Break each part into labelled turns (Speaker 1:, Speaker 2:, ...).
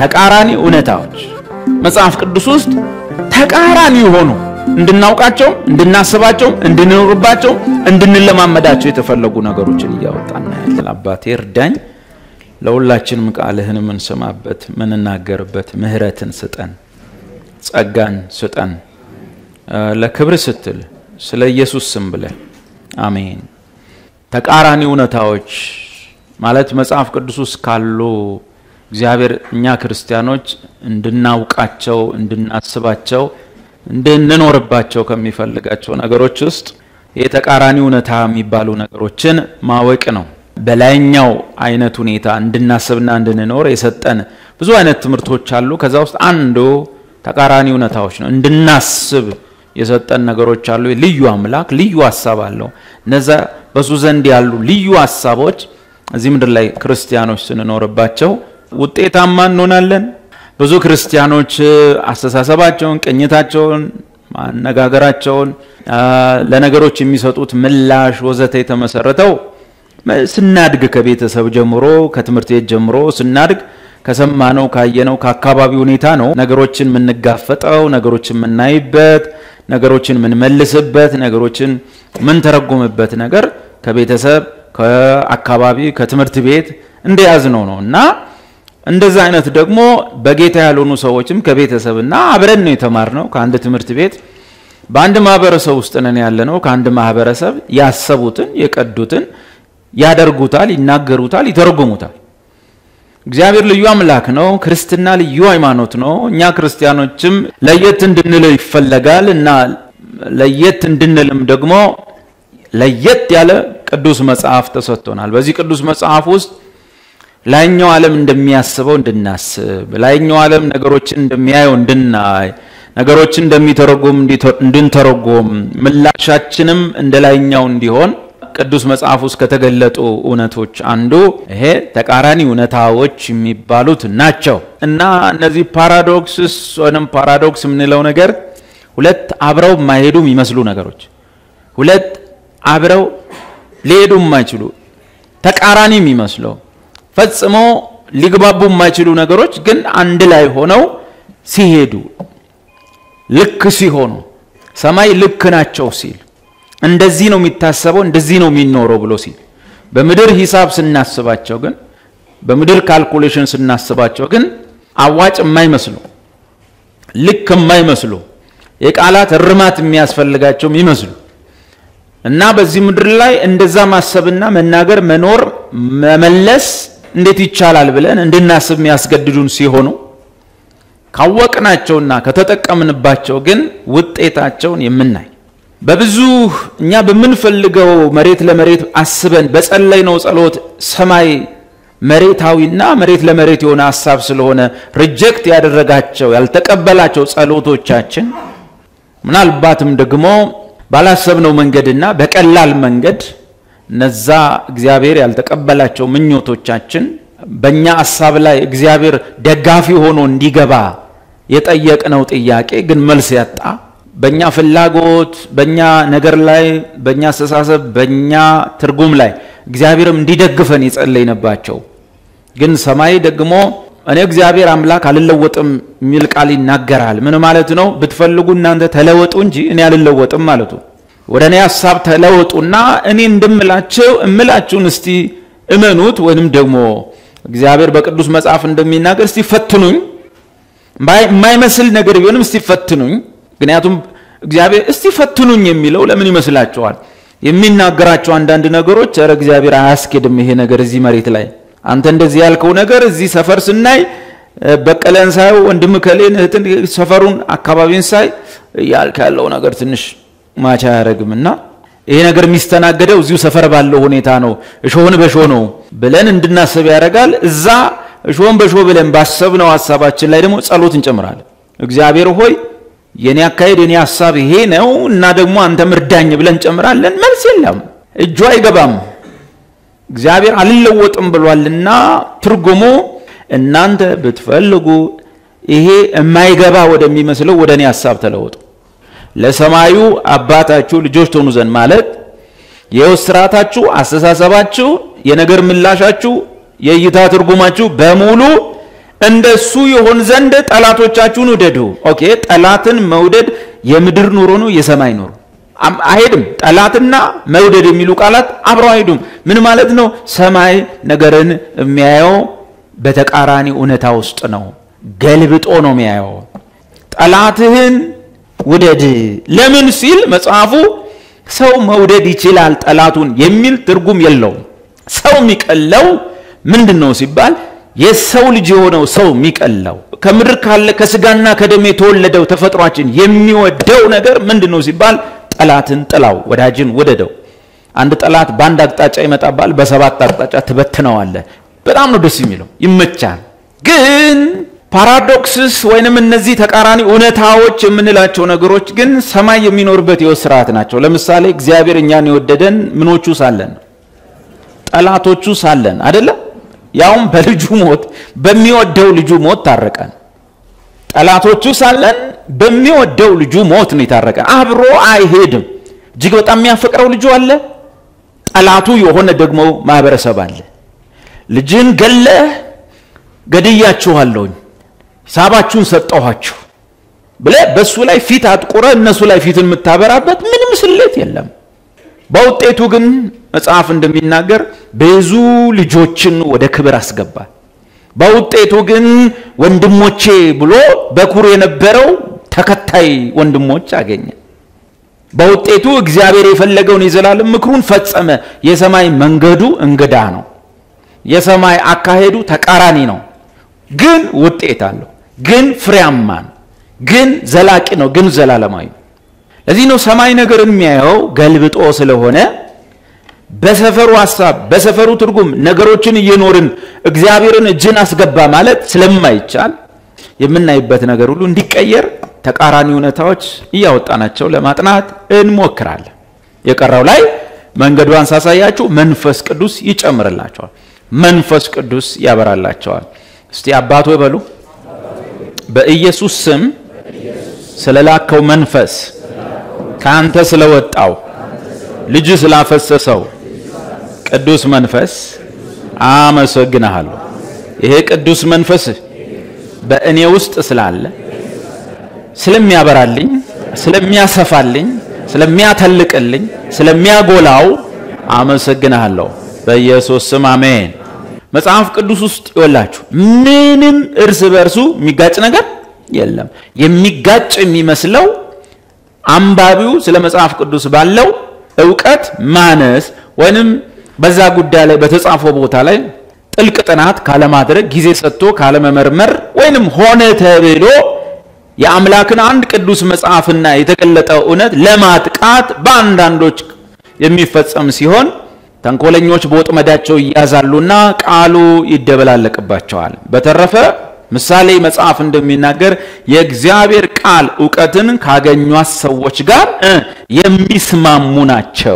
Speaker 1: ተቃራኒ እውነታዎች መጽሐፍ ቅዱስ ውስጥ ተቃራኒ የሆኑ እንድናውቃቸው፣ እንድናስባቸው፣ እንድንኖርባቸው፣ እንድንለማመዳቸው የተፈለጉ ነገሮችን እያወጣን እናያለን። አባቴ እርዳኝ፣ ለሁላችንም ቃልህን የምንሰማበት ምንናገርበት ምሕረትን ስጠን፣ ጸጋን ስጠን፣ ለክብር ስትል ስለ ኢየሱስ ስም ብለህ አሜን። ተቃራኒ እውነታዎች ማለት መጽሐፍ ቅዱስ ውስጥ ካሉ እግዚአብሔር እኛ ክርስቲያኖች እንድናውቃቸው እንድናስባቸው እንድንኖርባቸው ከሚፈልጋቸው ነገሮች ውስጥ የተቃራኒ እውነታ የሚባሉ ነገሮችን ማወቅ ነው። በላይኛው አይነት ሁኔታ እንድናስብና እንድንኖር የሰጠን ብዙ አይነት ትምህርቶች አሉ። ከዛ ውስጥ አንዱ ተቃራኒ እውነታዎች ነው። እንድናስብ የሰጠን ነገሮች አሉ። ልዩ አምላክ ልዩ ሀሳብ አለው። እነዛ በሱ ዘንድ ያሉ ልዩ ሀሳቦች እዚህ ምድር ላይ ክርስቲያኖች ስንኖርባቸው ውጤታማ እንሆናለን። ብዙ ክርስቲያኖች አስተሳሰባቸውን፣ ቅኝታቸውን፣ ማነጋገራቸውን፣ ለነገሮች የሚሰጡት ምላሽ ወዘተ የተመሰረተው ስናድግ ከቤተሰብ ጀምሮ ከትምህርት ቤት ጀምሮ ስናድግ ከሰማነው ካየነው ከአካባቢ ሁኔታ ነው። ነገሮችን የምንጋፈጠው፣ ነገሮችን የምናይበት፣ ነገሮችን የምንመልስበት፣ ነገሮችን የምንተረጉምበት ነገር ከቤተሰብ ከአካባቢ ከትምህርት ቤት እንደያዝነው ነው እና እንደዛ አይነት ደግሞ በጌታ ያልሆኑ ሰዎችም ከቤተሰብና አብረን ነው የተማርነው ከአንድ ትምህርት ቤት በአንድ ማህበረሰብ ውስጥ ነን ያለነው። ከአንድ ማህበረሰብ ያሰቡትን የቀዱትን ያደርጉታል፣ ይናገሩታል፣ ይተረጉሙታል። እግዚአብሔር ልዩ አምላክ ነው። ክርስትና ልዩ ሃይማኖት ነው። እኛ ክርስቲያኖችም ለየት እንድንል ይፈለጋል እና ለየት እንድንልም ደግሞ ለየት ያለ ቅዱስ መጽሐፍ ተሰጥቶናል። በዚህ ቅዱስ መጽሐፍ ውስጥ ላይኛው ዓለም እንደሚያስበው እንድናስብ፣ ላይኛው ዓለም ነገሮችን እንደሚያየው እንድናይ፣ ነገሮችን እንደሚተረጎም እንድንተረጎም፣ ምላሻችንም እንደ ላይኛው እንዲሆን ቅዱስ መጽሐፍ ውስጥ ከተገለጡ እውነቶች አንዱ ይሄ ተቃራኒ እውነታዎች የሚባሉት ናቸው እና እነዚህ ፓራዶክስስ ወይም ፓራዶክስ የምንለው ነገር ሁለት አብረው የማይሄዱ የሚመስሉ ነገሮች ሁለት አብረው ሊሄዱ የማይችሉ ተቃራኒ የሚመስለው ፈጽሞ ሊግባቡ የማይችሉ ነገሮች ግን አንድ ላይ ሆነው ሲሄዱ ልክ ሲሆኑ ሰማይ ልክ ናቸው ሲል እንደዚህ ነው የሚታሰበው እንደዚህ ነው የሚኖረው ብሎ ሲል በምድር ሂሳብ ስናስባቸው ግን በምድር ካልኩሌሽን ስናስባቸው ግን አዋጭ የማይመስሉ ልክ የማይመስሉ የቃላት እርማት የሚያስፈልጋቸው የሚመስሉ እና በዚህ ምድር ላይ እንደዛ ማሰብና መናገር መኖር መመለስ እንዴት ይቻላል ብለን እንድናስብ የሚያስገድዱን ሲሆኑ ካወቅናቸውና ከተጠቀምንባቸው ግን ውጤታቸውን የምናይ በብዙ እኛ በምንፈልገው መሬት ለመሬት አስበን በጸለይነው ጸሎት ሰማይ መሬታዊና መሬት ለመሬት የሆነ ሀሳብ ስለሆነ ሪጀክት ያደረጋቸው ያልተቀበላቸው ጸሎቶቻችን ምናልባትም ደግሞ ባላሰብነው መንገድና በቀላል መንገድ እነዛ እግዚአብሔር ያልተቀበላቸው ምኞቶቻችን በእኛ ሀሳብ ላይ እግዚአብሔር ደጋፊ ሆኖ እንዲገባ የጠየቅነው ጥያቄ ግን መልስ ያጣ በእኛ ፍላጎት በእኛ ነገር ላይ በእኛ አስተሳሰብ በእኛ ትርጉም ላይ እግዚአብሔርም እንዲደግፈን የጸለይንባቸው ግን ሰማይ ደግሞ እኔ እግዚአብሔር አምላክ አልለወጥም የሚል ቃል ይናገራል። ምን ማለት ነው? ብትፈልጉ እናንተ ተለወጡ እንጂ እኔ አልለወጥም ማለቱ። ወደ እኔ ሀሳብ ተለወጡና እኔ እንደምላቸው እምላችሁን እስቲ እመኑት፣ ወይንም ደግሞ እግዚአብሔር በቅዱስ መጽሐፍ እንደሚናገር እስቲ ፈትኑኝ፣ የማይመስል ነገር ቢሆንም እስቲ ፈትኑኝ። ምክንያቱም እግዚአብሔር እስቲ ፈትኑኝ የሚለው ለምን ይመስላችኋል? የሚናገራቸው አንዳንድ ነገሮች ኧረ እግዚአብሔር አያስኬድም ይሄ ነገር እዚህ መሬት ላይ አንተ እንደዚህ ያልከው ነገር እዚህ ሰፈር ስናይ በቀለን ሳየው ወንድም ከሌን እህትን ሰፈሩን አካባቢን ሳይ ያልክ ያለው ነገር ትንሽ ማቻ አያደርግም እና ይሄ ነገር የሚስተናገደው እዚሁ ሰፈር ባለው ሁኔታ ነው፣ እሾህን በሾህ ነው ብለን እንድናስብ ያደርጋል። እዛ እሾህን በሾህ ብለን ባሰብነው ሀሳባችን ላይ ደግሞ ጸሎት እንጨምራለን። እግዚአብሔር ሆይ የኔ አካሄድ የኔ ሀሳብ ይሄ ነው እና ደግሞ አንተ ምርዳኝ ብለን እንጨምራለን። መልስ የለም፣ እጁ አይገባም። እግዚአብሔር አልለወጥም ብሏልና ትርጉሙ እናንተ ብትፈልጉ ይሄ የማይገባ ወደሚመስለው ወደ እኔ ሀሳብ ተለወጡ ለሰማዩ አባታችሁ ልጆች ትሆኑ ዘንድ ማለት የሕይወት ስርዓታችሁ፣ አስተሳሰባችሁ፣ የነገር ምላሻችሁ፣ የእይታ ትርጉማችሁ በሙሉ እንደሱ ይሆን ዘንድ ጠላቶቻችሁን ውደዱ። ኦኬ፣ ጠላትን መውደድ የምድር ኑሮ ነው የሰማይ ኑሮ አይሄድም። ጠላትና መውደድ የሚሉ ቃላት አብረው አይሄዱም። ምን ማለት ነው? ሰማይ ነገርን የሚያየው በተቃራኒ እውነታ ውስጥ ነው። ገልብጦ ነው የሚያየው። ጠላትህን ውደድ። ለምን ሲል መጽሐፉ ሰው መውደድ ይችላል ጠላቱን የሚል ትርጉም የለውም። ሰው የሚቀለው ምንድን ነው ሲባል የሰው ልጅ የሆነው ሰው የሚቀለው ከምድር ካለ ከስጋና ከደም የተወለደው ተፈጥሯችን የሚወደው ነገር ምንድን ነው ሲባል ጠላትን ጥላው፣ ወዳጅን ውደደው። አንድ ጠላት በአንድ አቅጣጫ ይመጣባል፣ በሰባት አቅጣጫ ትበትነዋለህ። በጣም ነው ደስ የሚለው፣ ይመቻል። ግን ፓራዶክስስ ወይንም እነዚህ ተቃራኒ እውነታዎች የምንላቸው ነገሮች ግን ሰማይ የሚኖርበት የሕይወት ስርዓት ናቸው። ለምሳሌ እግዚአብሔር እኛን የወደደን ምኖቹ ሳለን ጠላቶቹ ሳለን አይደለም ያውም በልጁ ሞት በሚወደው ልጁ ሞት ታረቀን። ጠላቶቹ ሳለን በሚወደው ልጁ ሞት ነው የታረቀን። አብሮ አይሄድም። እጅግ በጣም የሚያፈቅረው ልጁ አለ፣ ጠላቱ የሆነ ደግሞ ማህበረሰብ አለ። ልጅን ገለህ ገድያችኋለሁኝ፣ ሂሳባችሁን ሰጠኋችሁ ብለህ በእሱ ላይ ፊት አጥቁረ እነሱ ላይ ፊትን የምታበራበት ምንም ስሌት የለም። በውጤቱ ግን መጽሐፍ እንደሚናገር ብዙ ልጆችን ወደ ክብር አስገባል። በውጤቱ ግን ወንድሞቼ ብሎ በኩር የነበረው ተከታይ ወንድሞች አገኘ። በውጤቱ እግዚአብሔር የፈለገውን የዘላለም ምክሩን ፈጸመ። የሰማይ መንገዱ እንግዳ ነው። የሰማይ አካሄዱ ተቃራኒ ነው። ግን ውጤት አለው። ግን ፍሬያማ ነው። ግን ዘላቂ ነው። ግን ዘላለማዊ ነው። ለዚህ ነው ሰማይ ነገርን የሚያየው ገልብጦ ስለሆነ በሰፈሩ ሐሳብ በሰፈሩ ትርጉም ነገሮችን እየኖርን እግዚአብሔርን እጅን አስገባ ማለት ስለማይቻል የምናይበት ነገር ሁሉ እንዲቀየር ተቃራኒ እውነታዎች እያወጣናቸው ለማጥናት እንሞክራለን። የቀረው ላይ መንገዷን ሳሳያችሁ መንፈስ ቅዱስ ይጨምርላቸዋል። መንፈስ ቅዱስ ያበራላቸዋል። እስቲ አባቶ በሉ በኢየሱስ ስም ስለላከው መንፈስ ከአንተ ስለወጣው ልጅ ስላፈሰሰው ቅዱስ መንፈስ አመሰግናለሁ። ይሄ ቅዱስ መንፈስ በእኔ ውስጥ ስላለ ስለሚያበራልኝ፣ ስለሚያሰፋልኝ፣ ስለሚያተልቅልኝ፣ ስለሚያጎላው አመሰግናለሁ። በኢየሱስ ስም አሜን። መጽሐፍ ቅዱስ ውስጥ ይወላችሁ ምንም እርስ በርሱ የሚጋጭ ነገር የለም። የሚጋጭ የሚመስለው አንባቢው ስለ መጽሐፍ ቅዱስ ባለው እውቀት ማነስ ወይንም በዛ ጉዳይ ላይ በተጻፈው ቦታ ላይ ጥልቅ ጥናት ካለማድረግ ጊዜ ሰጥቶ ካለመመርመር ወይንም ሆነ ተብሎ የአምላክን አንድ ቅዱስ መጽሐፍና የተገለጠው እውነት ለማጥቃት በአንዳንዶች የሚፈጸም ሲሆን ተንኮለኞች በወጥመዳቸው ይያዛሉና ቃሉ ይደበላለቅባቸዋል። በተረፈ ምሳሌ መጽሐፍ እንደሚናገር የእግዚአብሔር ቃል እውቀትን ካገኟት ሰዎች ጋር የሚስማሙ ናቸው።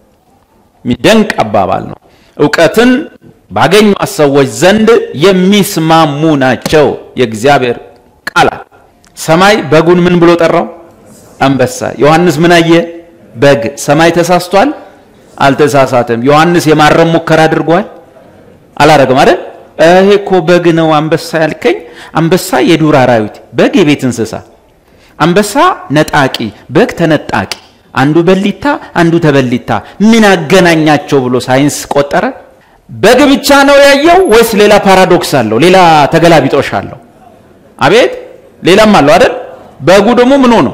Speaker 1: የሚደንቅ አባባል ነው። እውቀትን ባገኟት ሰዎች ዘንድ የሚስማሙ ናቸው። የእግዚአብሔር ቃላት ሰማይ በጉን ምን ብሎ ጠራው? አንበሳ። ዮሐንስ ምን አየ? በግ። ሰማይ ተሳስቷል? አልተሳሳተም። ዮሐንስ የማረም ሙከራ አድርጓል? አላረግም አይደል? ይሄ እኮ በግ ነው አንበሳ ያልከኝ። አንበሳ የዱር አራዊት፣ በግ የቤት እንስሳ። አንበሳ ነጣቂ፣ በግ ተነጣቂ። አንዱ በሊታ አንዱ ተበሊታ፣ ምን አገናኛቸው ብሎ ሳይንስ ቆጠረ። በግ ብቻ ነው ያየው ወይስ ሌላ ፓራዶክስ አለው? ሌላ ተገላቢጦሽ አለው? አቤት ሌላም አለው አይደል? በጉ ደግሞ ምን ሆኖ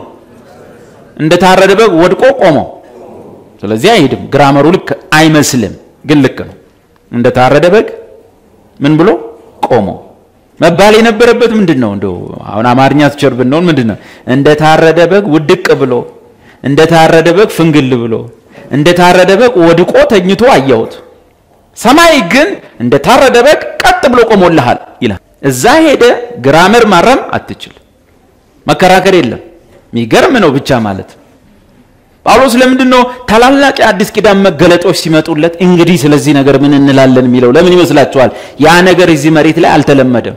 Speaker 1: እንደ ታረደ በግ ወድቆ ቆመው። ስለዚህ አይሄድም። ግራመሩ ልክ አይመስልም፣ ግን ልክ ነው። እንደ ታረደ በግ ምን ብሎ ቆሞ መባል የነበረበት ምንድን ነው? እንደው አሁን አማርኛ ትቸር ብንሆን ምንድን ነው? እንደ ታረደ በግ ውድቅ ብሎ፣ እንደ ታረደ በግ ፍንግል ብሎ፣ እንደ ታረደ በግ ወድቆ ተኝቶ አየሁት። ሰማይ ግን እንደ ታረደ በግ ቀጥ ብሎ ቆሞልሃል ይላል። እዛ ሄደ ግራመር ማረም አትችል፣ መከራከር የለም። የሚገርም ነው ብቻ ማለት ጳውሎስ ለምንድን ነው ታላላቅ የአዲስ ኪዳን መገለጦች ሲመጡለት እንግዲህ ስለዚህ ነገር ምን እንላለን የሚለው ለምን ይመስላችኋል? ያ ነገር እዚህ መሬት ላይ አልተለመደም።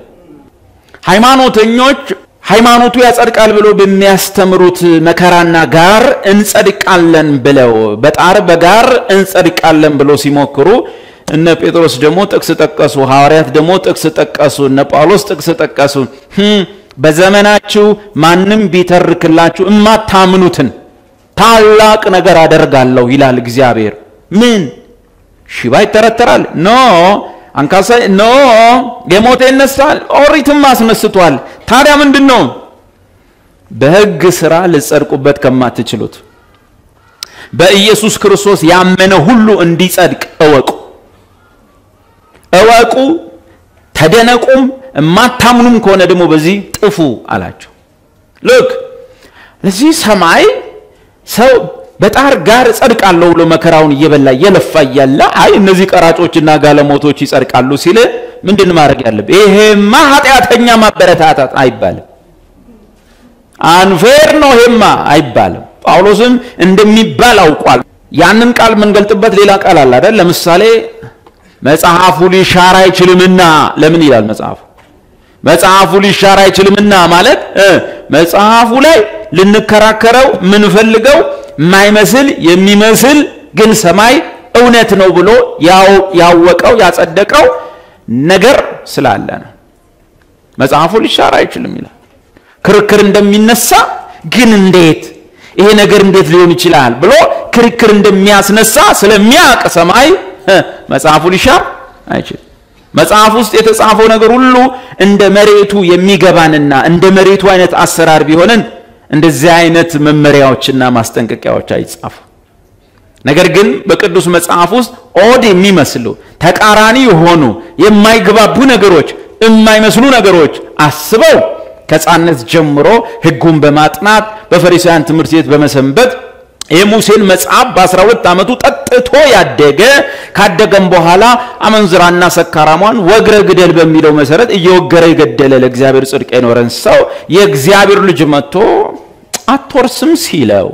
Speaker 1: ሃይማኖተኞች ሃይማኖቱ ያጸድቃል ብሎ በሚያስተምሩት መከራና ጋር እንጸድቃለን ብለው በጣር በጋር እንጸድቃለን ብሎ ሲሞክሩ እነ ጴጥሮስ ደግሞ ጥቅስ ጠቀሱ፣ ሐዋርያት ደግሞ ጥቅስ ጠቀሱ፣ እነ ጳውሎስ ጥቅስ ጠቀሱ። በዘመናችሁ ማንም ቢተርክላችሁ እማታምኑትን ታላቅ ነገር አደርጋለሁ ይላል እግዚአብሔር። ምን ሽባ ይተረተራል? ኖ አንካሳ ኖ የሞተ ይነሳል፣ ኦሪትም አስነስቷል። ታዲያ ምንድን ነው? በሕግ ሥራ ልትጸድቁበት ከማትችሉት በኢየሱስ ክርስቶስ ያመነ ሁሉ እንዲጸድቅ እወቁ እወቁ፣ ተደነቁም፣ እማታምኑም ከሆነ ደግሞ በዚህ ጥፉ አላቸው። ልክ ለዚህ ሰማይ ሰው በጣር ጋር እጸድቃለሁ ብሎ መከራውን እየበላ እየለፋ እያለ አይ እነዚህ ቀራጮችና ጋለሞቶች ይጸድቃሉ ሲል ምንድን ማድረግ ያለብህ? ይሄማ ኃጢአተኛ ማበረታታት አይባልም። አንፌር ነው ይሄማ አይባልም። ጳውሎስም እንደሚባል አውቋል። ያንን ቃል የምንገልጥበት ሌላ ቃል አለ አይደል? ለምሳሌ መጽሐፉ ሊሻር አይችልምና ለምን ይላል መጽሐፉ? መጽሐፉ ሊሻር አይችልምና ማለት መጽሐፉ ላይ ልንከራከረው የምንፈልገው የማይመስል የሚመስል ግን ሰማይ እውነት ነው ብሎ ያወቀው ያጸደቀው ነገር ስላለ ነው። መጽሐፉ ሊሻር አይችልም ይላል። ክርክር እንደሚነሳ ግን እንዴት ይሄ ነገር እንዴት ሊሆን ይችላል ብሎ ክርክር እንደሚያስነሳ ስለሚያውቅ ሰማይ መጽሐፉ ሊሻር አይችልም። መጽሐፍ ውስጥ የተጻፈው ነገር ሁሉ እንደ መሬቱ የሚገባንና እንደ መሬቱ አይነት አሰራር ቢሆንን እንደዚህ አይነት መመሪያዎችና ማስጠንቀቂያዎች አይጻፉ። ነገር ግን በቅዱስ መጽሐፍ ውስጥ ኦድ የሚመስሉ ተቃራኒ የሆኑ የማይግባቡ ነገሮች፣ የማይመስሉ ነገሮች አስበው ከሕፃንነት ጀምሮ ሕጉን በማጥናት በፈሪሳውያን ትምህርት ቤት በመሰንበት የሙሴን መጽሐፍ በ12 ዓመቱ ጠጥቶ ያደገ ካደገም በኋላ አመንዝራና ሰካራሟን ወግረ ግደል በሚለው መሰረት እየወገረ የገደለ ለእግዚአብሔር ጽድቅ የኖረን ሰው የእግዚአብሔር ልጅ መጥቶ አትወርስም ሲለው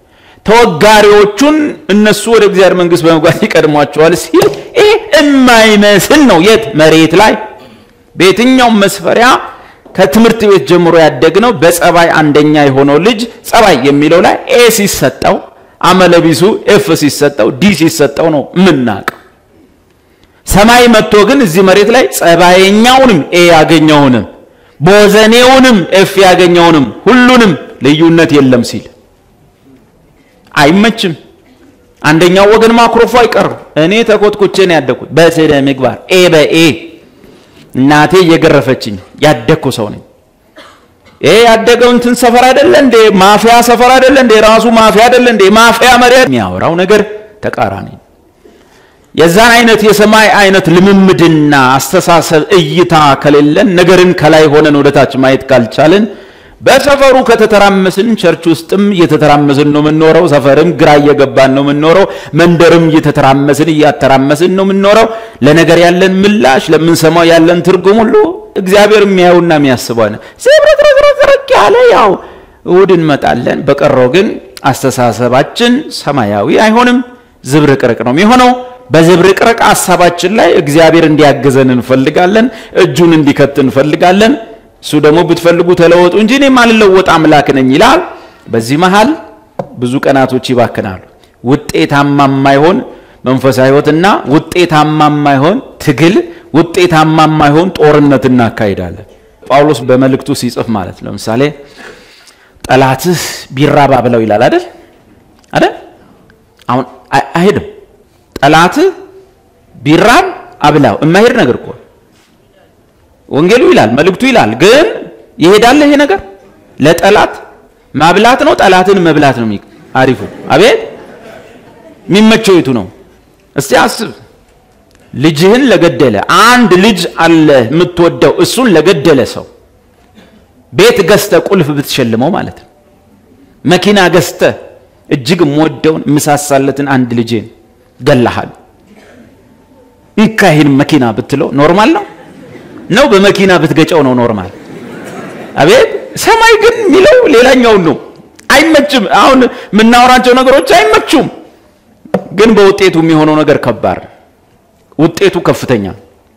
Speaker 1: ተወጋሪዎቹን እነሱ ወደ እግዚአብሔር መንግሥት በመግባት ይቀድሟቸዋል ሲል ይህ የማይመስል ነው። የት መሬት ላይ በየትኛውም መስፈሪያ ከትምህርት ቤት ጀምሮ ያደግነው በጸባይ አንደኛ የሆነው ልጅ ጸባይ የሚለው ላይ ኤ ሲሰጠው አመለቢሱ ኤፍ ሲሰጠው ዲ ሲሰጠው ነው የምናውቀው። ሰማይ መጥቶ ግን እዚህ መሬት ላይ ጸባየኛውንም ኤ ያገኘውንም ቦዘኔውንም ኤፍ ያገኘውንም ሁሉንም ልዩነት የለም ሲል አይመችም። አንደኛው ወገን ማኩረፉ አይቀርም። እኔ ተኮትኩቼ ነው ያደግኩት በስነ ምግባር ኤ በኤ እናቴ እየገረፈችኝ ያደግኩ ሰው ነኝ። ይሄ ያደገው እንትን ሰፈር አይደለ እንዴ? ማፊያ ሰፈር አይደለ እንዴ? ራሱ ማፊያ አይደለ እንዴ? ማፊያ መሪ የሚያወራው ነገር ተቃራኒ። የዛን አይነት የሰማይ አይነት ልምምድና አስተሳሰብ እይታ ከሌለን ነገርን ከላይ ሆነን ወደታች ማየት ካልቻልን በሰፈሩ ከተተራመስን ቸርች ውስጥም እየተተራመስን ነው የምንኖረው። ሰፈርም ግራ እየገባን ነው የምንኖረው። መንደርም እየተተራመስን እያተራመስን ነው የምንኖረው። ለነገር ያለን ምላሽ፣ ለምንሰማው ያለን ትርጉም ሁሉ እግዚአብሔር የሚያየውና የሚያስበው ነው። ዝብርቅርቅርቅ ያለ ያው እሑድ እንመጣለን። በቀረው ግን አስተሳሰባችን ሰማያዊ አይሆንም፣ ዝብርቅርቅ ነው የሚሆነው። በዝብርቅርቅ ሀሳባችን ላይ እግዚአብሔር እንዲያግዘን እንፈልጋለን። እጁን እንዲከት እንፈልጋለን። እሱ ደግሞ ብትፈልጉ ተለወጡ እንጂ እኔ ማልለወጥ አምላክ ነኝ ይላል። በዚህ መሃል ብዙ ቀናቶች ይባክናሉ። ውጤታማ የማይሆን መንፈሳዊ ሕይወትና ውጤታማ የማይሆን ትግል፣ ውጤታማ የማይሆን ጦርነት እናካሂዳለን። ጳውሎስ በመልእክቱ ሲጽፍ ማለት ለምሳሌ ጠላትህ ቢራባ ብለው ይላል አይደል አይደል? አሁን አይሄድም። ጠላትህ ቢራብ አብላው የማይሄድ ነገር እኮ ወንጌሉ ይላል መልእክቱ ይላል። ግን ይሄዳል ይሄ ነገር ለጠላት ማብላት ነው፣ ጠላትን መብላት ነው አሪፉ። አቤት የሚመቸው የቱ ነው? እስቲ አስብ። ልጅህን ለገደለ አንድ ልጅ አለ የምትወደው እሱን ለገደለ ሰው ቤት ገዝተ ቁልፍ ብትሸልመው ማለት ነው። መኪና ገዝተ እጅግ የምወደውን የምሳሳለትን አንድ ልጄን ገላሃል እንካ ይህን መኪና ብትለው ኖርማል ነው ነው በመኪና ብትገጨው ነው ኖርማል። አቤት ሰማይ ግን የሚለው ሌላኛውን ነው። አይመችም። አሁን የምናወራቸው ነገሮች አይመቹም፣ ግን በውጤቱ የሚሆነው ነገር ከባድ፣ ውጤቱ ከፍተኛ።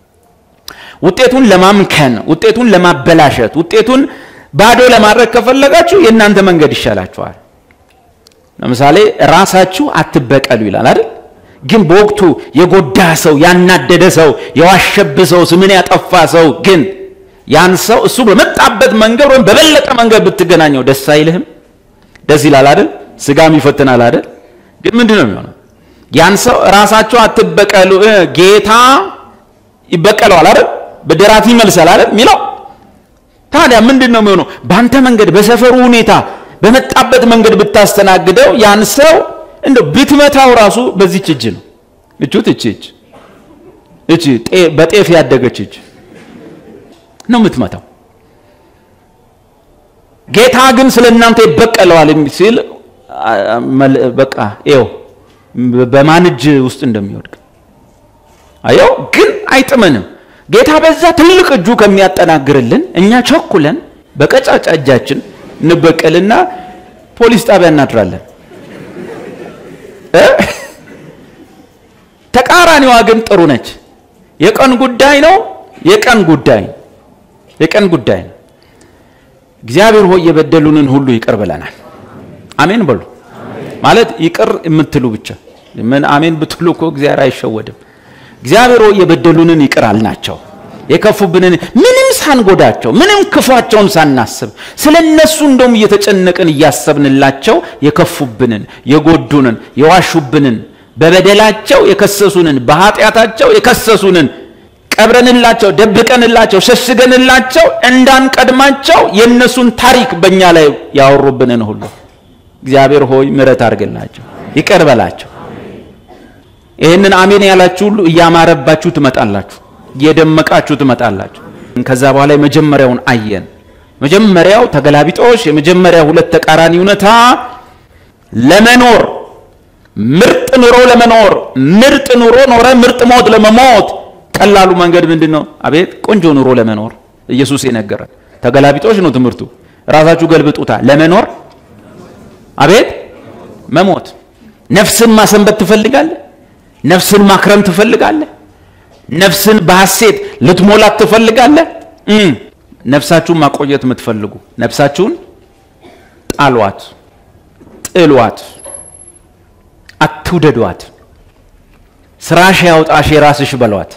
Speaker 1: ውጤቱን ለማምከን፣ ውጤቱን ለማበላሸት፣ ውጤቱን ባዶ ለማድረግ ከፈለጋችሁ የእናንተ መንገድ ይሻላችኋል። ለምሳሌ ራሳችሁ አትበቀሉ ይላል አይደል? ግን በወቅቱ የጎዳ ሰው፣ ያናደደ ሰው፣ የዋሸብ ሰው፣ ስምን ያጠፋ ሰው ግን ያን ሰው እሱ በመጣበት መንገድ ወይም በበለጠ መንገድ ብትገናኘው ደስ አይልህም? ደስ ይላል አይደል? ስጋም ይፈትናል አይደል? ግን ምንድን ነው የሚሆነው? ያን ሰው ራሳቸው አትበቀሉ፣ ጌታ ይበቀለዋል አይደል? ብድራት ይመልሳል አይደል የሚለው። ታዲያ ምንድን ነው የሚሆነው? በአንተ መንገድ፣ በሰፈሩ ሁኔታ፣ በመጣበት መንገድ ብታስተናግደው ያን ሰው እንደው ብትመታው ራሱ በዚች እጅ ነው እቹት እቺ እጅ እቺ በጤፍ ያደገች እጅ ነው የምትመታው። ጌታ ግን ስለ እናንተ ይበቀለዋል ሲል በቃ ይኸው በማን እጅ ውስጥ እንደሚወድቅ አየው። ግን አይጥመንም። ጌታ በዛ ትልቅ እጁ ከሚያጠናግርልን እኛ ቸኩለን በቀጫጫ እጃችን እንበቀልና ፖሊስ ጣቢያ እናድራለን። ተቃራኒዋ ግን ጥሩ ነች። የቀን ጉዳይ ነው። የቀን ጉዳይ የቀን ጉዳይ ነው። እግዚአብሔር ሆይ የበደሉንን ሁሉ ይቅር ብለናል። አሜን በሉ። ማለት ይቅር የምትሉ ብቻ ምን አሜን ብትሉ እኮ እግዚአብሔር አይሸወድም። እግዚአብሔር ሆይ የበደሉንን ይቅር አልናቸው። የከፉብንን ምንም ሳንጎዳቸው ምንም ክፋቸውን ሳናስብ ስለ እነሱ እንደውም እየተጨነቅን እያሰብንላቸው የከፉብንን፣ የጎዱንን፣ የዋሹብንን በበደላቸው የከሰሱንን በኃጢአታቸው የከሰሱንን ቀብረንላቸው ደብቀንላቸው ሸሽገንላቸው እንዳንቀድማቸው የእነሱን ታሪክ በእኛ ላይ ያወሩብንን ሁሉ እግዚአብሔር ሆይ ምሕረት አድርግላቸው፣ ይቅር በላቸው። ይህንን አሜን ያላችሁ ሁሉ እያማረባችሁ ትመጣላችሁ፣ እየደመቃችሁ ትመጣላችሁ። ከዛ በኋላ የመጀመሪያውን አየን። መጀመሪያው ተገላቢጦሽ፣ የመጀመሪያ ሁለት ተቃራኒ እውነታ ለመኖር ምርጥ ኑሮ ለመኖር ምርጥ ኑሮ ኖረ ምርጥ ሞት ለመሞት ቀላሉ መንገድ ምንድን ነው? አቤት ቆንጆ ኑሮ ለመኖር ኢየሱስ የነገረን ተገላቢጦሽ ነው ትምህርቱ። ራሳችሁ ገልብጡታ። ለመኖር አቤት መሞት። ነፍስን ማሰንበት ትፈልጋለህ? ነፍስን ማክረም ትፈልጋለህ? ነፍስን በሐሴት ልትሞላት ትፈልጋለህ? ነፍሳችሁን ማቆየት የምትፈልጉ ነፍሳችሁን ጣሏት፣ ጥሏት፣ አትውደዷት። ስራሽ ያውጣሽ የራስሽ በሏት።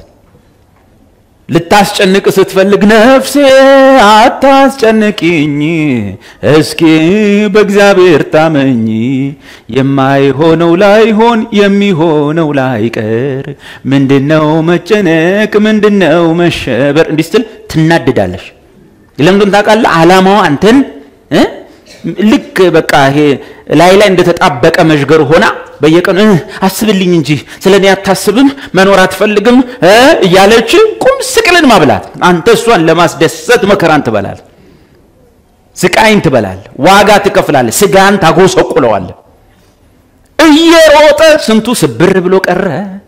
Speaker 1: ልታስጨንቅ ስትፈልግ ነፍሴ አታስጨንቂኝ፣ እስኪ በእግዚአብሔር ታመኝ፣ የማይሆነው ላይሆን የሚሆነው ላይቀር፣ ምንድነው መጨነቅ? ምንድነው መሸበር? እንዲህ ስትል ትናድዳለሽ። ለምንድን ታውቃለህ? ዓላማዋ አንተን ልክ በቃ ይሄ ላይ ላይ እንደተጣበቀ መዥገር ሆና በየቀኑ አስብልኝ እንጂ ስለ እኔ አታስብም፣ መኖር አትፈልግም እያለች ቁም ስቅልን ማብላት። አንተ እሷን ለማስደሰት መከራን ትበላል፣ ስቃይን ትበላል፣ ዋጋ ትከፍላለህ፣ ስጋን ታጎሰቁለዋለህ። እየሮጠ ስንቱ ስብር ብሎ ቀረ።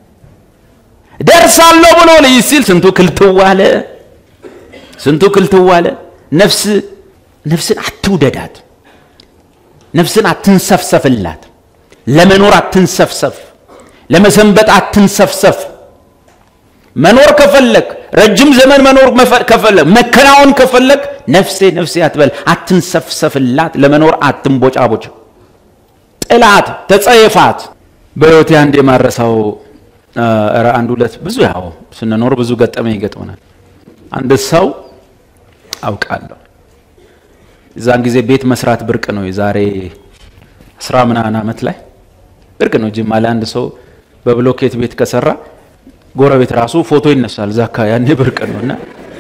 Speaker 1: ደርሳለሁ ብሎ ልይ ሲል ስንቱ ክልትዋለ፣ ስንቱ ክልትዋለ። ነፍስ ነፍስን አትውደዳት። ነፍስን አትንሰፍሰፍላት። ለመኖር አትንሰፍሰፍ። ለመሰንበት አትንሰፍሰፍ። መኖር ከፈለግ ረጅም ዘመን መኖር ከፈለግ መከናወን ከፈለግ ነፍሴ ነፍሴ አትበል፣ አትንሰፍሰፍላት። ለመኖር አትንቦጫቦጭ። ጥላት፣ ተጸየፋት። በሕይወቴ አንድ የማረሳው ኧረ አንድ ሁለት ብዙ ያው ስንኖር ብዙ ገጠመኝ ይገጥመናል። አንድ ሰው አውቃለሁ እዛን ጊዜ ቤት መስራት ብርቅ ነው። የዛሬ አስራ ምናምን ዓመት ላይ ብርቅ ነው። ጅማ ላይ አንድ ሰው በብሎኬት ቤት ከሰራ ጎረቤት ራሱ ፎቶ ይነሳል። እዛ አካባቢ ያኔ ብርቅ ነው እና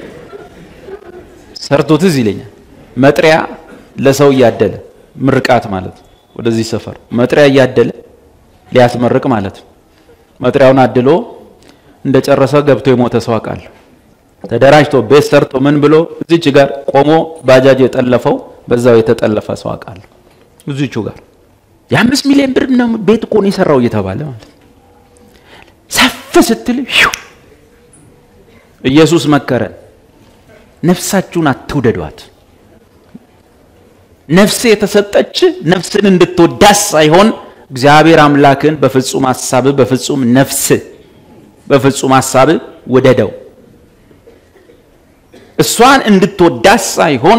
Speaker 1: ሰርቶ ትዝ ይለኛል። መጥሪያ ለሰው እያደለ ምርቃት ማለት ወደዚህ ሰፈር መጥሪያ እያደለ ሊያስመርቅ ማለት መጥሪያውን አድሎ እንደጨረሰ ገብቶ የሞተ ሰው አውቃለሁ። ተደራጅቶ ቤት ሰርቶ ምን ብሎ እዚች ጋር ቆሞ ባጃጅ የጠለፈው በዛው የተጠለፈ ሰው አውቃለሁ። እዚቹ ጋር የአምስት ሚሊዮን ብር ነው ቤት እኮ ነው የሰራው እየተባለ ማለት ሰፍ ስትል ኢየሱስ መከረን፣ ነፍሳችሁን አትውደዷት። ነፍስ የተሰጠች ነፍስን እንድትወዳስ ሳይሆን እግዚአብሔር አምላክን በፍጹም ሐሳብ በፍጹም ነፍስ በፍጹም ሐሳብ ውደደው። እሷን እንድትወዳት ሳይሆን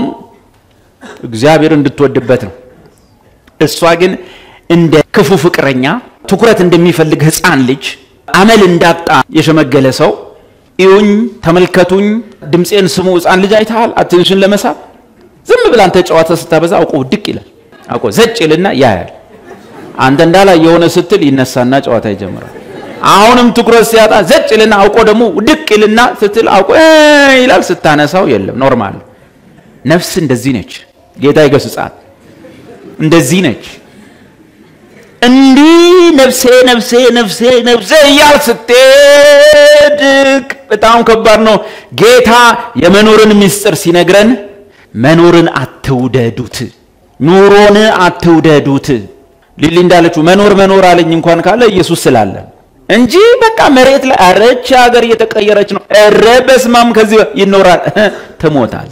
Speaker 1: እግዚአብሔር እንድትወድበት ነው። እሷ ግን እንደ ክፉ ፍቅረኛ ትኩረት እንደሚፈልግ ሕፃን ልጅ አመል እንዳጣ የሸመገለ ሰው እዩኝ፣ ተመልከቱኝ፣ ድምፄን ስሙ። ሕፃን ልጅ አይተሃል? አቴንሽን ለመሳብ ዝም ብላ አንተ ጨዋታ ስታበዛ አውቆ ድቅ ይላል። አውቆ ዘጭ ይልና ያያል። አንተ እንዳላ የሆነ ስትል ይነሳና ጨዋታ ይጀምራል። አሁንም ትኩረት ሲያጣ ዘጭ ይልና አውቆ ደግሞ ድቅ ይልና ስትል አውቆ ይላል። ስታነሳው የለም። ኖርማል ነፍስ እንደዚህ ነች። ጌታ ይገስጻት። እንደዚህ ነች። እንዲህ ነፍሴ ነፍሴ ነፍሴ ነፍሴ እያል ስትሄድ በጣም ከባድ ነው። ጌታ የመኖርን ምስጢር ሲነግረን መኖርን አትውደዱት፣ ኑሮን አትውደዱት። ሊሊ እንዳለችው መኖር መኖር አለኝ እንኳን ካለ ኢየሱስ ስላለ እንጂ በቃ መሬት ላይ አረች ሀገር እየተቀየረች ነው። ኧረ በስማም ከዚህ ይኖራል ትሞታል።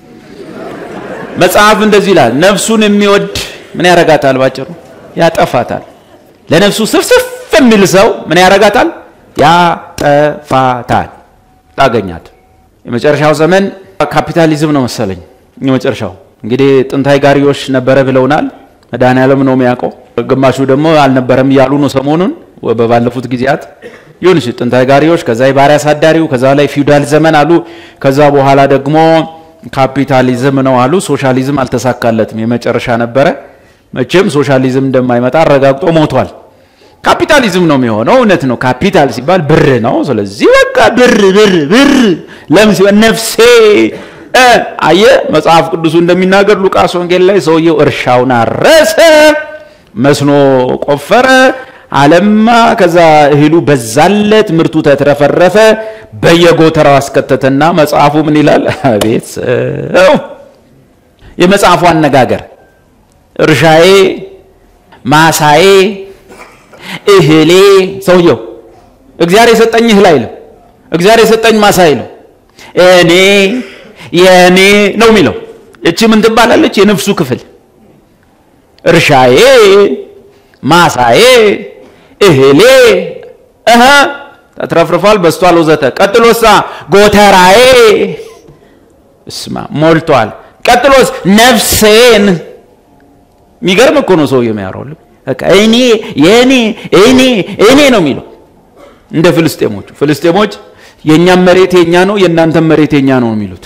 Speaker 1: መጽሐፍ እንደዚህ ይላል፣ ነፍሱን የሚወድ ምን ያረጋታል? ባጭሩ ያጠፋታል። ለነፍሱ ስፍስፍ የሚል ሰው ምን ያረጋታል? ያጠፋታል። ታገኛት። የመጨረሻው ዘመን ካፒታሊዝም ነው መሰለኝ። የመጨረሻው እንግዲህ ጥንታዊ ጋሪዎች ነበረ ብለውናል። መድኃኔዓለም ነው የሚያውቀው። ግማሹ ደግሞ አልነበረም እያሉ ነው ሰሞኑን በባለፉት ጊዜያት ይሁን እሺ፣ ጥንታዊ ጋሪዎች፣ ከዛ የባሪያ አሳዳሪው፣ ከዛ ላይ ፊውዳል ዘመን አሉ። ከዛ በኋላ ደግሞ ካፒታሊዝም ነው አሉ። ሶሻሊዝም አልተሳካለትም፣ የመጨረሻ ነበረ። መቼም ሶሻሊዝም እንደማይመጣ አረጋግጦ ሞቷል። ካፒታሊዝም ነው የሚሆነው። እውነት ነው። ካፒታል ሲባል ብር ነው። ስለዚህ በቃ ብር ብር ብር ለምን ሲባል ነፍሴ አየ መጽሐፍ ቅዱሱ እንደሚናገር ሉቃስ ወንጌል ላይ ሰውየው እርሻውን አረሰ፣ መስኖ ቆፈረ፣ አለማ። ከዛ እህሉ በዛለት፣ ምርቱ ተትረፈረፈ፣ በየጎተራው አስከተተና መጽሐፉ ምን ይላል? አቤት ሰው! የመጽሐፉ አነጋገር እርሻዬ፣ ማሳዬ፣ እህሌ። ሰውየው እግዚአብሔር የሰጠኝ እህል አይልም፣ እግዚአብሔር የሰጠኝ ማሳ አይልም። እኔ የእኔ ነው የሚለው። እቺ ምን ትባላለች? የነፍሱ ክፍል እርሻዬ፣ ማሳዬ፣ እህሌ እህ ተትረፍርፏል፣ በስቷል፣ ወዘተ። ቀጥሎሳ ጎተራዬ እስማ ሞልቷል። ቀጥሎስ ነፍሴን። የሚገርም እኮ ነው ሰውዬው የሚያወራው። በቃ እኔ የእኔ እኔ እኔ ነው የሚለው እንደ ፍልስጤሞቹ። ፍልስጤሞች የእኛም መሬት የኛ ነው የእናንተም መሬት የኛ ነው የሚሉት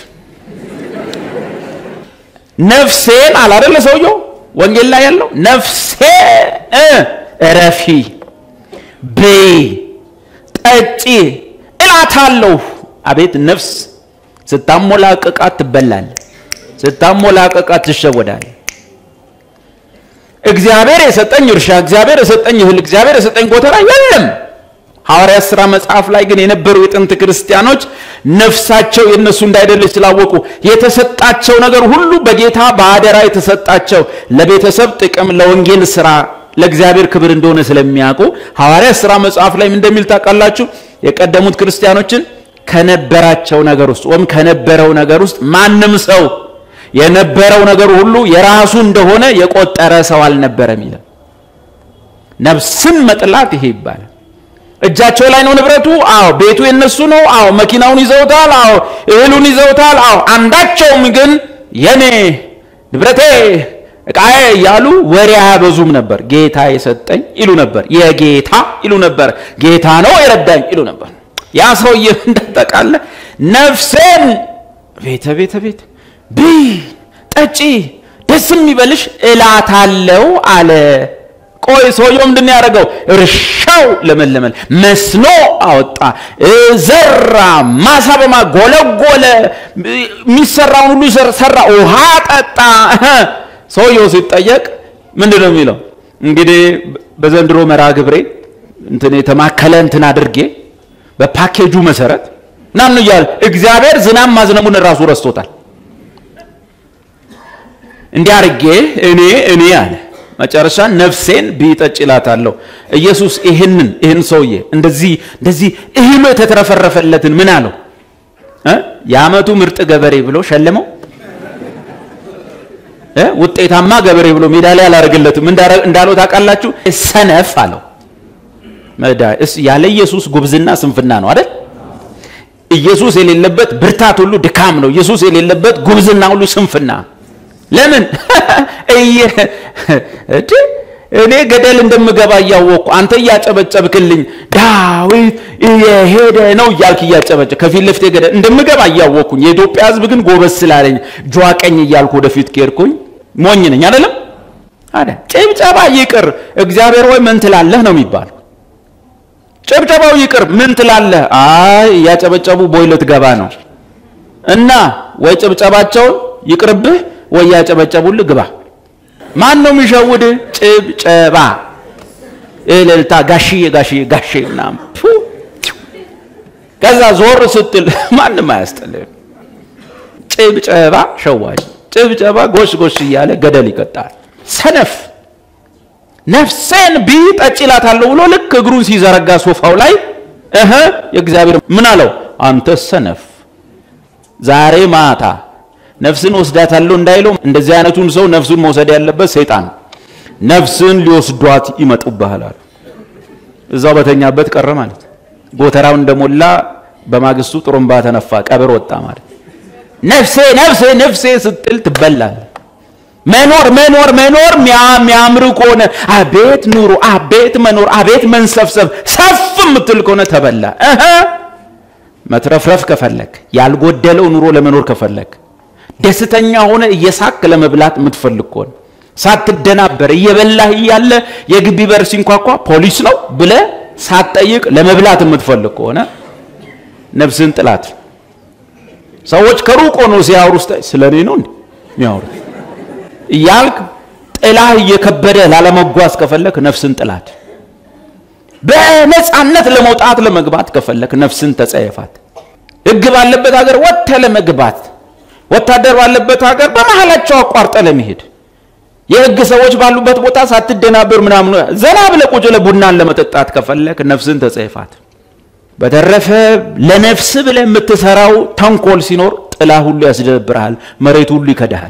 Speaker 1: ነፍሴን አላደለ ሰውየው ወንጌል ላይ ያለው ነፍሴን እረፊ፣ ብይ፣ ጠጪ እላታለሁ። አቤት ነፍስ ስታሞላቅቃት ትበላል፣ ስታሞላቅቃት ትሸወዳል። እግዚአብሔር የሰጠኝ እርሻ፣ እግዚአብሔር የሰጠኝ እህል፣ እግዚአብሔር የሰጠኝ ጎተራ የለም። ሐዋርያት ሥራ መጽሐፍ ላይ ግን የነበሩ የጥንት ክርስቲያኖች ነፍሳቸው የእነሱ እንዳይደለች ስላወቁ የተሰጣቸው ነገር ሁሉ በጌታ በአደራ የተሰጣቸው ለቤተሰብ ጥቅም፣ ለወንጌል ስራ፣ ለእግዚአብሔር ክብር እንደሆነ ስለሚያውቁ ሐዋርያት ሥራ መጽሐፍ ላይ እንደሚል ታውቃላችሁ። የቀደሙት ክርስቲያኖችን ከነበራቸው ነገር ውስጥ ወይም ከነበረው ነገር ውስጥ ማንም ሰው የነበረው ነገር ሁሉ የራሱ እንደሆነ የቆጠረ ሰው አልነበረም ይላል። ነፍስን መጥላት ይሄ ይባላል። እጃቸው ላይ ነው ንብረቱ። አዎ ቤቱ የነሱ ነው። አዎ መኪናውን ይዘውታል። አዎ እህሉን ይዘውታል። አዎ አንዳቸውም ግን የኔ ንብረቴ ዕቃዬ እያሉ ወሬ አያበዙም ነበር። ጌታ የሰጠኝ ይሉ ነበር። የጌታ ይሉ ነበር። ጌታ ነው የረዳኝ ይሉ ነበር። ያ ሰውዬ እንዳጠቃለ ነፍሴን ቤተ ቤተ ቤት ብይ፣ ጠጪ፣ ደስ የሚበልሽ እላታለው አለ። ቆይ ሰውየው ምንድን ያደረገው? እርሻው ለመለመል መስኖ አወጣ፣ ዘራ፣ ማሳ በማ ጎለጎለ፣ የሚሰራውን ሁሉ ሰራ፣ ውሃ ጠጣ። ሰውየው ሲጠየቅ ምንድን ነው የሚለው? እንግዲህ በዘንድሮ መርሃ ግብሬ እንትን የተማከለ እንትን አድርጌ በፓኬጁ መሰረት ናኑ እያለ እግዚአብሔር ዝናብ ማዝነቡን ራሱ ረስቶታል። እንዲህ አድርጌ እኔ እኔ አለ መጨረሻ ነፍሴን ቢጠጭ እላታለሁ። ኢየሱስ ይህንን ይህን ሰውዬ እንደዚህ እንደዚህ እህሉ የተትረፈረፈለትን ምን አለው? የዓመቱ ምርጥ ገበሬ ብሎ ሸለመው። ውጤታማ ገበሬ ብሎ ሜዳሊያ አላደረግለትም። እንዳለው ታውቃላችሁ? ሰነፍ አለው። ያለ ኢየሱስ ጉብዝና ስንፍና ነው አይደል? ኢየሱስ የሌለበት ብርታት ሁሉ ድካም ነው። ኢየሱስ የሌለበት ጉብዝና ሁሉ ስንፍና ለምን እኔ ገደል እንደምገባ እያወቅኩ አንተ እያጨበጨብክልኝ ዳዊት የሄደ ነው እያልክ እያጨበጨብ ከፊት ለፊቴ ገደል እንደምገባ እያወቅኩኝ የኢትዮጵያ ሕዝብ ግን ጎበዝ ስላለኝ ጇ ቀኝ እያልኩ ወደፊት ከሄድኩኝ ሞኝ ነኝ አይደለም። አደ ጭብጨባ ይቅር፣ እግዚአብሔር ወይ ምን ትላለህ ነው የሚባለው። ጭብጨባው ይቅር፣ ምን ትላለህ? አይ እያጨበጨቡ ቦይ ልትገባ ነው እና ወይ ጭብጨባቸውን ይቅርብህ ወይ ያጨበጨቡልህ ግባ። ማን ነው የሚሸውድ? ጭብጨባ፣ እልልታ፣ ጋሽዬ ጋሽዬ ጋሼ ምናምን። ከዛ ዞር ስትል ማንም አያስጥልም። ጭብጨባ ሸዋጅ፣ ጭብጨባ ጎሽ ጎሽ እያለ ገደል ይቀጣል። ሰነፍ ነፍሴን ቢ ጠጭ እላታለሁ ብሎ ልክ እግሩን ሲዘረጋ ሶፋው ላይ እህ የእግዚአብሔር ምን አለው? አንተ ሰነፍ ዛሬ ማታ ነፍስን ወስዳታለሁ እንዳይለው እንደዚህ አይነቱን ሰው ነፍሱን መውሰድ ያለበት ሰይጣን ነፍስን ሊወስዷት ይመጡብሃል አሉ። እዛው በተኛበት ቀረ ማለት ጎተራው እንደሞላ በማግስቱ ጥሩምባ ተነፋ፣ ቀብር ወጣ ማለት ነፍሴ ነፍሴ ነፍሴ ስትል ትበላል። መኖር መኖር መኖር የሚያምር ከሆነ አቤት ኑሮ፣ አቤት መኖር፣ አቤት መንሰፍሰፍ ሰፍ የምትል ከሆነ ተበላ። እህ መትረፍረፍ ከፈለክ ያልጎደለው ኑሮ ለመኖር ከፈለክ ደስተኛ ሆነ እየሳክ ለመብላት የምትፈልግ ከሆነ ሳትደናበር እየበላህ እያለ የግቢ በር ሲንኳኳ ፖሊስ ነው ብለ ሳትጠይቅ ለመብላት የምትፈልግ ከሆነ ነፍስን ጥላት። ሰዎች ከሩቅ ሆኖ ሲያወሩ ውስጥ ስለ እኔ ነው እንዴ የሚያወሩት እያልክ ጥላህ እየከበደ ላለመጓዝ ከፈለክ ነፍስን ጥላት። በነፃነት ለመውጣት ለመግባት ከፈለክ ነፍስን ተጸየፋት። ሕግ ባለበት ሀገር ወጥተህ ለመግባት ወታደር ባለበት ሀገር በመሀላቸው አቋርጠ ለመሄድ የሕግ ሰዎች ባሉበት ቦታ ሳትደናበር ምናምን ዘና ብለህ ቁጭ ብለህ ቡናን ለመጠጣት ከፈለክ ነፍስን ተጸየፋት። በተረፈ ለነፍስ ብለህ የምትሰራው ተንኮል ሲኖር ጥላ ሁሉ ያስደብርሃል፣ መሬት ሁሉ ይከዳሃል።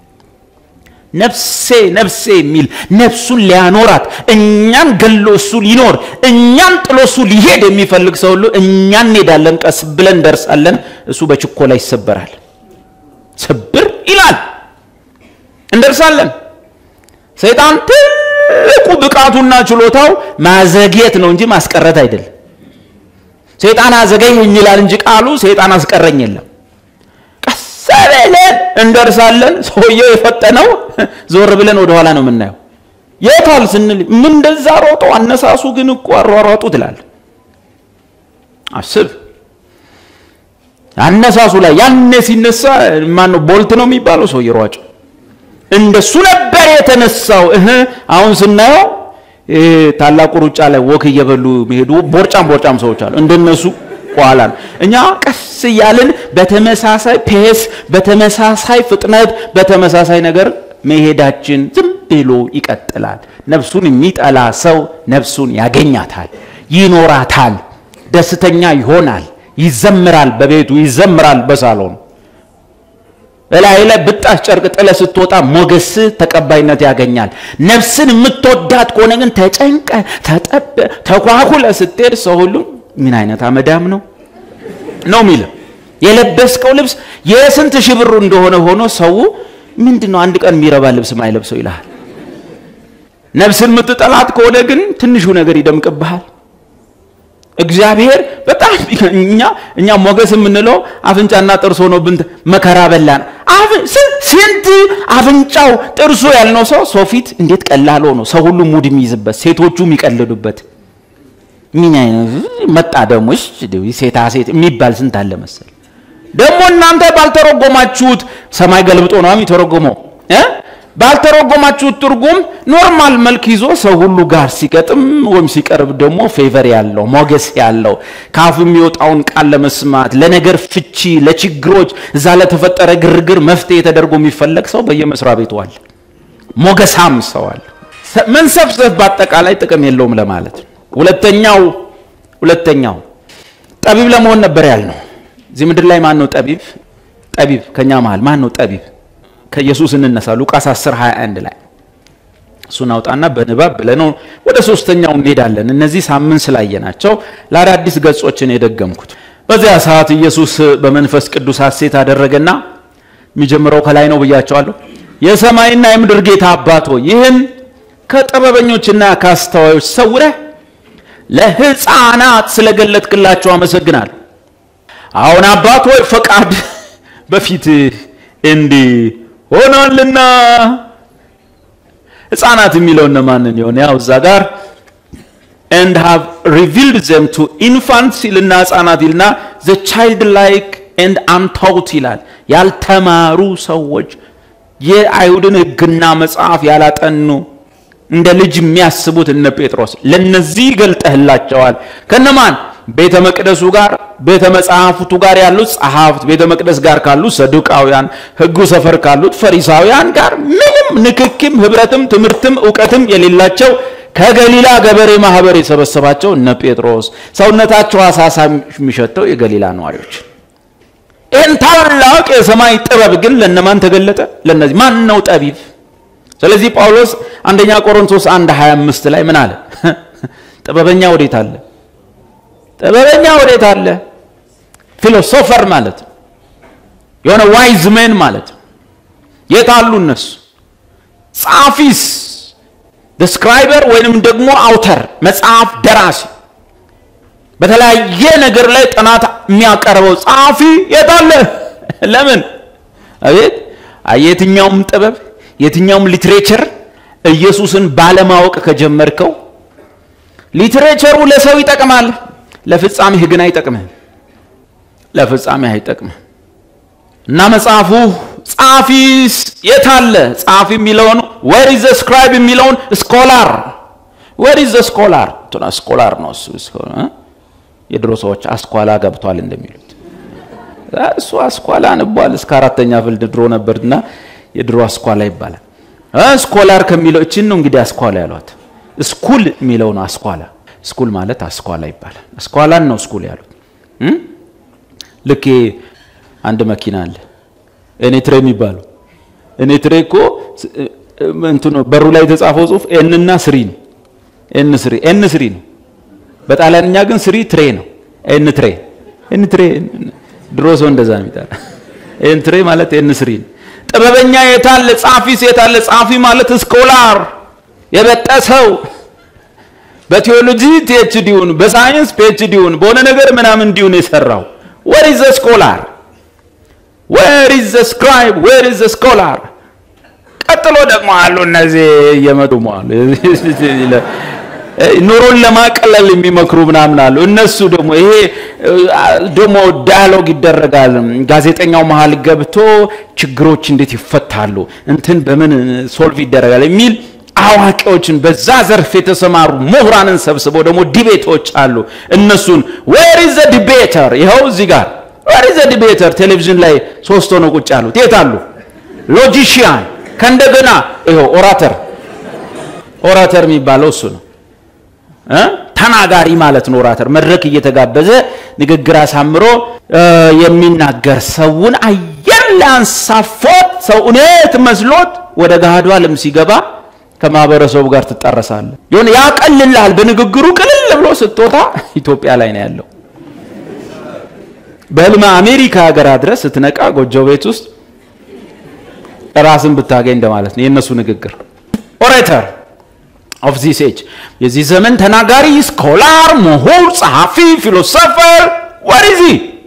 Speaker 1: ነፍሴ ነፍሴ የሚል ነፍሱን ሊያኖራት እኛን ገሎ እሱ ሊኖር እኛን ጥሎ እሱ ሊሄድ የሚፈልግ ሰው ሁሉ እኛ እንሄዳለን፣ ቀስ ብለን እንደርሳለን። እሱ በችኮላ ይሰበራል። ስብር ይላል፣ እንደርሳለን። ሰይጣን ትልቁ ብቃቱና ችሎታው ማዘግየት ነው እንጂ ማስቀረት አይደለም። ሰይጣን አዘገየኝ ይላል እንጂ ቃሉ ሰይጣን አስቀረኝ የለም። ቀስ ብለን እንደርሳለን። ሰውየው የፈጠነው ዞር ብለን ወደኋላ ነው የምናየው። የታል ስንል ምን እንደዛ ሮጦ አነሳሱ ግን እኮ አሯሯጡ ትላል። አስብ አነሳሱ ላይ ያኔ ሲነሳ ማን ነው ቦልት ነው የሚባለው ሰውዬ ሯጭ እንደሱ ነበር የተነሳው። እህ አሁን ስናየው ታላቁ ሩጫ ላይ ወክ እየበሉ የሚሄዱ ቦርጫም ቦርጫም ሰዎች አሉ። እንደነሱ ኋላ ነው። እኛ ቀስ እያልን በተመሳሳይ ፔስ፣ በተመሳሳይ ፍጥነት፣ በተመሳሳይ ነገር መሄዳችን ዝም ብሎ ይቀጥላል። ነፍሱን የሚጠላ ሰው ነፍሱን ያገኛታል፣ ይኖራታል፣ ደስተኛ ይሆናል፣ ይዘምራል፣ በቤቱ ይዘምራል፣ በሳሎኑ እላይ ላይ ብጣሽ ጨርቅ ጥለ ስትወጣ ሞገስ ተቀባይነት ያገኛል። ነፍስን የምትወዳት ከሆነ ግን ተጨንቀ ተጠበ ተኳኩለ ስትሄድ ሰው ሁሉ ምን አይነት አመዳም ነው ነው የሚለው። የለበስከው ልብስ የስንት ሺህ ብሩ እንደሆነ ሆኖ ሰው ምንድን ነው አንድ ቀን የሚረባ ልብስ ማይለብሰው ይልሃል። ነፍስን የምትጠላት ከሆነ ግን ትንሹ ነገር ይደምቅብሃል። እግዚአብሔር በጣም እኛ እኛ ሞገስ የምንለው አፍንጫና ጥርስ ሆኖብን መከራ በላን። ስንት አፍንጫው ጥርሱ ያልነው ሰው ሰው ፊት እንዴት ቀላል ሆኖ ሰው ሁሉ ሙድ የሚይዝበት ሴቶቹ የሚቀልዱበት ምን አይነት መጣ ደግሞ ሴታ ሴት የሚባል ስንት አለ መሰል። ደግሞ እናንተ ባልተረጎማችሁት ሰማይ ገልብጦ ነው የሚተረጎመው እ ባልተረጎማችሁት ትርጉም ኖርማል መልክ ይዞ ሰው ሁሉ ጋር ሲገጥም ወይም ሲቀርብ ደግሞ ፌቨር ያለው ሞገስ ያለው ከአፉ የሚወጣውን ቃል ለመስማት ለነገር ፍቺ፣ ለችግሮች እዛ ለተፈጠረ ግርግር መፍትሄ ተደርጎ የሚፈለግ ሰው በየመስሪያ ቤቱ አለ። ሞገሳም ሰው አለ። መንሰፍሰፍ በአጠቃላይ ጥቅም የለውም ለማለት ነው። ሁለተኛው ሁለተኛው ጠቢብ ለመሆን ነበር ያልነው። እዚህ ምድር ላይ ማን ነው ጠቢብ? ጠቢብ ከኛ መሃል ማን ነው ጠቢብ? ከኢየሱስ እንነሳ። ሉቃስ 10 21 ላይ እሱን አውጣና በንባብ ብለነው ወደ ሶስተኛው እንሄዳለን። እነዚህ ሳምንት ስላየናቸው ለአዳዲስ ገጾችን የደገምኩት። በዚያ ሰዓት ኢየሱስ በመንፈስ ቅዱስ ሐሴት አደረገና የሚጀምረው ከላይ ነው ብያቸዋለሁ። የሰማይና የምድር ጌታ አባት ሆይ ይህን ከጥበበኞችና ከአስተዋዮች ሰውረህ ለሕፃናት ስለገለጥክላቸው አመሰግናለሁ። አሁን አባት ሆይ ፈቃድ በፊት እንዲህ ሆኗልና ሕፃናት የሚለው እነማንን ይሆን? ያው እዛ ጋር and have revealed them to infants ይልና ሕፃናት ይልና the childlike and untaught ይላል። ያልተማሩ ሰዎች የአይሁድን ሕግና መጽሐፍ ያላጠኑ እንደ ልጅ የሚያስቡት እነ ጴጥሮስ ለነዚህ ገልጠህላቸዋል። ከነማን ቤተ መቅደሱ ጋር ቤተ መጽሐፍቱ ጋር ያሉት ጸሐፍት፣ ቤተ መቅደስ ጋር ካሉት ሰዱቃውያን፣ ሕጉ ሰፈር ካሉት ፈሪሳውያን ጋር ምንም ንክኪም ህብረትም ትምህርትም እውቀትም የሌላቸው ከገሊላ ገበሬ ማህበር የሰበሰባቸው እነ ጴጥሮስ ሰውነታቸው አሳሳ የሚሸተው የገሊላ ነዋሪዎች ይህን ታላቅ የሰማይ ጥበብ ግን ለነማን ተገለጠ? ለነዚህ ማን ነው ጠቢብ? ስለዚህ ጳውሎስ አንደኛ ቆሮንቶስ 1 25 ላይ ምን አለ? ጥበበኛ ወዴት አለ? ጥበበኛ ወዴት አለ? ፊሎሶፈር ማለት ነው። የሆነ ዋይዝ ሜን ማለት ነው። የት አሉ እነሱ? ጻፊስ ደስክራይበር ወይንም ደግሞ አውተር መጽሐፍ ደራሲ በተለያየ ነገር ላይ ጥናት የሚያቀርበው ጸሐፊ የት አለ? ለምን አቤት የትኛውም ጥበብ የትኛውም ሊትሬቸር ኢየሱስን ባለማወቅ ከጀመርከው ሊትሬቸሩ ለሰው ይጠቅማል፣ ለፍጻሜህ ግን አይጠቅምህም። ለፍጻሜህ አይጠቅምህም። እና መጽሐፉ ጸሐፊስ የት አለ? ጸሐፊ የሚለውን ዌር ኢዝ ዘ ስክራይብ የሚለውን ስኮላር ዌር ኢዝ ዘ ስኮላር ስኮላር ነው እሱ የድሮ ሰዎች አስኳላ ገብቷል እንደሚሉት እሱ አስኳላ ንቧል። እስከ አራተኛ ፍልድ ድሮ ነበርና የድሮ አስኳላ ይባላል። ስኮላር ከሚለው እችን ነው እንግዲህ አስኳላ ያሏት። ስኩል የሚለው ነው አስኳላ። ስኩል ማለት አስኳላ ይባላል። አስኳላን ነው ስኩል ያሉት። ልክ አንድ መኪና አለ ኤኔትሬ የሚባለው ኤኔትሬ እኮ እንትኑ በሩ ላይ የተጻፈው ጽሁፍ ኤንና ስሪ ነው። ኤን ስሪ ኤን ስሪ ነው። በጣሊያንኛ ግን ስሪ ትሬ ነው። ኤን ትሬ ኤን ትሬ ድሮ ሰው እንደዛ ነው የሚጠራ። ኤን ትሬ ማለት ኤን ስሪ ነው። ጥበበኛ የታለ? ጻፊስ የታለ? ጻፊ ማለት ስኮላር የበጠሰው በቴዎሎጂ ፒኤችዲውን በሳይንስ ፒኤችዲውን በሆነ ነገር ምናምን እንዲሁን የሰራው ዌር ኢዝ ዘ ስኮላር ዌር ኢዝ ዘ ስክራይብ ዌር ኢዝ ዘ ስኮላር። ቀጥሎ ደግሞ አሉ እነዚህ እየመጡ አሉ ኑሮን ለማቀለል የሚመክሩ ምናምን አሉ። እነሱ ደግሞ ይሄ ደግሞ ዳያሎግ ይደረጋል። ጋዜጠኛው መሀል ገብቶ ችግሮች እንዴት ይፈታሉ፣ እንትን በምን ሶልቭ ይደረጋል የሚል አዋቂዎችን በዛ ዘርፍ የተሰማሩ ምሁራንን ሰብስበው ደግሞ ዲቤቶች አሉ። እነሱን ዌር ኢዝ ዘ ዲቤተር ይኸው እዚህ ጋር ዌር ኢዝ ዘ ዲቤተር ቴሌቪዥን ላይ ሶስት ሆነው ቁጭ ያሉት የት አሉ? ሎጂሽያን ከእንደገና ይኸው ኦራተር ኦራተር የሚባለው እሱ ነው። ተናጋሪ ማለት ነው። ኦራተር መድረክ እየተጋበዘ ንግግር አሳምሮ የሚናገር ሰውን አየር ሊያንሳፎት ሰው እውነት መስሎት ወደ ገሃዱ ዓለም ሲገባ ከማህበረሰቡ ጋር ትጣረሳለህ። የሆነ ያቀልልሃል። በንግግሩ ቅልል ብሎ ስትወጣ ኢትዮጵያ ላይ ነው ያለው። በህልም አሜሪካ ሀገር ድረስ ስትነቃ ጎጆ ቤት ውስጥ ራስን ብታገኝ እንደማለት ነው የእነሱ ንግግር። ኦሬተር ኦፍ ዚስ ኤጅ የዚህ ዘመን ተናጋሪ፣ ስኮላር፣ ምሁር፣ ጸሐፊ፣ ፊሎሶፈር ወሪዚ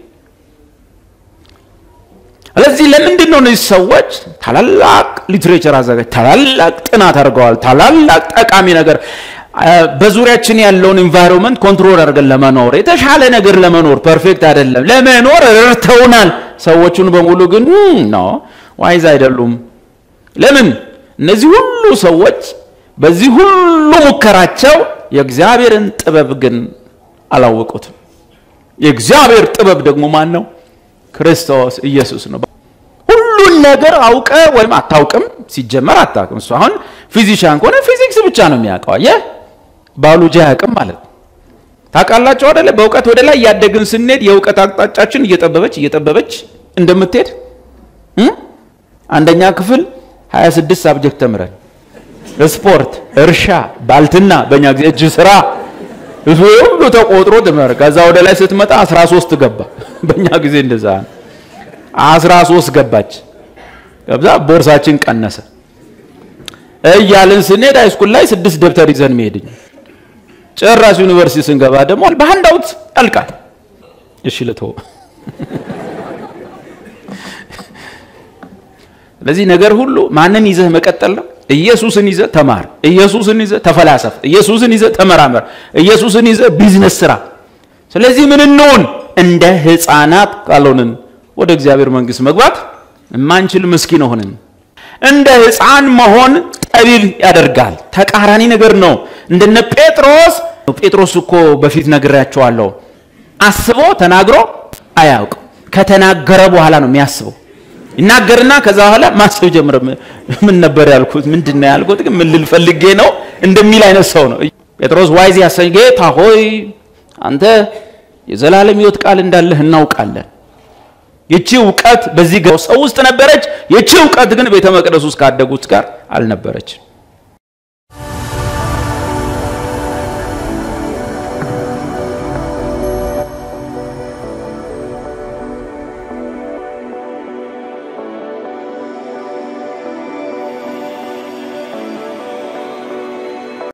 Speaker 1: ስለዚህ ለምንድን ነው እነዚህ ሰዎች ታላላቅ ሊትሬቸር አዘጋጅ ታላላቅ ጥናት አድርገዋል። ታላላቅ ጠቃሚ ነገር በዙሪያችን ያለውን ኢንቫይሮንመንት ኮንትሮል አድርገን ለመኖር የተሻለ ነገር ለመኖር ፐርፌክት አይደለም ለመኖር ረድተውናል። ሰዎቹን በሙሉ ግን ነው ዋይዝ አይደሉም። ለምን? እነዚህ ሁሉ ሰዎች በዚህ ሁሉ ሙከራቸው የእግዚአብሔርን ጥበብ ግን አላወቁትም። የእግዚአብሔር ጥበብ ደግሞ ማን ነው? ክርስቶስ ኢየሱስ ነው። ሁሉን ነገር አውቀ ወይም አታውቅም፣ ሲጀመር አታውቅም። እሱ አሁን ፊዚሻን ከሆነ ፊዚክስ ብቻ ነው የሚያውቀው። አየህ፣ ባዮሎጂ አያውቅም ማለት ነው። ታውቃላችሁ አይደለ? በእውቀት ወደ ላይ እያደግን ስንሄድ የእውቀት አቅጣጫችን እየጠበበች እየጠበበች እንደምትሄድ አንደኛ ክፍል 26 ሳብጀክት ተምረን ስፖርት፣ እርሻ፣ ባልትና በእኛ ጊዜ እጅ ስራ እሱ ሁሉ ተቆጥሮ ትምህር ከዛ ወደ ላይ ስትመጣ 13 ገባ። በእኛ ጊዜ እንደዛ 13 ገባች። ከዛ ቦርሳችን ቀነሰ። እያልን ስንሄድ ሃይስኩል ላይ ስድስት ደብተር ይዘን መሄድ ጭራሽ ዩኒቨርሲቲ ስንገባ ደግሞ በሀንዳውት ያልቃል። እሺ ልተው። ስለዚህ ነገር ሁሉ ማንን ይዘህ መቀጠል ነው? ኢየሱስን ይዘህ ተማር፣ ኢየሱስን ይዘህ ተፈላሰፍ፣ ኢየሱስን ይዘህ ተመራመር፣ ኢየሱስን ይዘህ ቢዝነስ ስራ። ስለዚህ ምን እንሆን? እንደ ሕፃናት ካልሆንን ወደ እግዚአብሔር መንግሥት መግባት የማንችል ምስኪን ሆንን። እንደ ሕፃን መሆን ጠቢብ ያደርጋል። ተቃራኒ ነገር ነው። እንደነ ጴጥሮስ ጴጥሮስ እኮ በፊት ነግሬያቸዋለሁ። አስቦ ተናግሮ አያውቅም። ከተናገረ በኋላ ነው የሚያስበው። ይናገርና ከዛ በኋላ ማሰብ ጀምረ። ምን ነበር ያልኩት? ምንድን ነው ያልኩት? ግን ምን ልል ፈልጌ ነው እንደሚል አይነት ሰው ነው ጴጥሮስ። ዋይዝ ያሰኝ ጌታ ሆይ አንተ የዘላለም ሕይወት ቃል እንዳለህ እናውቃለን። ይቺ እውቀት በዚህ ሰው ውስጥ ነበረች። ይቺ እውቀት ግን ቤተ መቅደስ ውስጥ ካደጉት ጋር አልነበረችም።